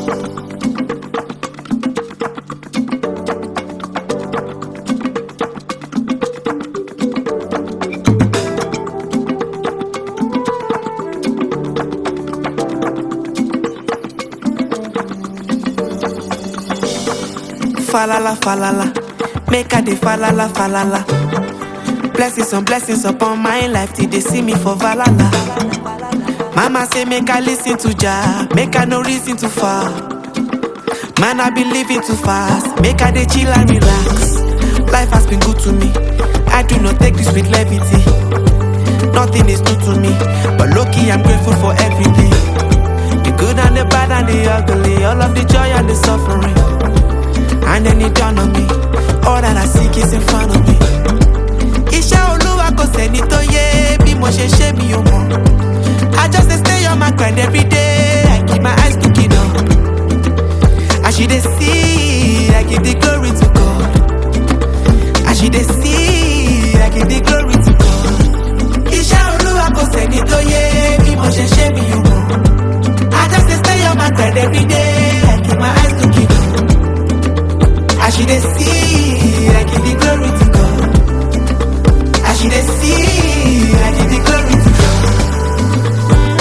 Falala, falala, make I dey falala, falala. Blessings on blessings upon my life till they see me for valala. Mama say make I listen to Jah, make I no reason too far. Man I be living too fast, make I dey chill and relax. Life has been good to me, I do not take this with levity. Nothing is new to me, but lucky I'm grateful for every day. The good and the bad and the ugly, all of the joy and the suffering. And then it dawned on me, all that I seek is in front of me. Iṣẹ́ olúwa kò sẹ́ni tó yé bí mo ṣe ṣe mi ò mọ̀. I just dey stay on my grind every day, I keep my eyes looking up. As you dey see, I give the glory to God. As you dey see, I give the glory to God. Iṣẹ́ olúwa kò sẹ́ni tó yé bí mo ṣe ṣe mi ò mọ̀. I just dey stay on my grind every day, I keep my eyes looking up. As you dey see, I give the glory to God. As you dey see, I give the glory to God.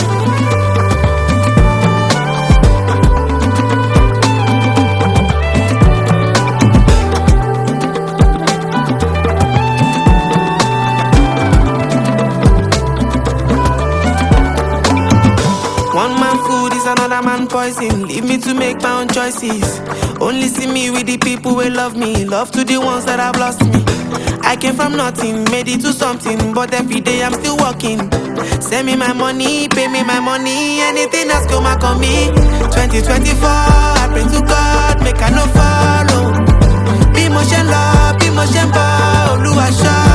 One man food is another man poison. Leave me to make my own choices. Only see me with the people who love me. Love to the ones that have lost me. I came from nothing, made it to something, but every day I'm still working. Send me my money, pay me my money, anything that's come back on me. 2024, I pray to God, make I no follow. Bí mo ṣe ń lọ, bí mo ṣe ń bọ̀, Olúwa ṣọ́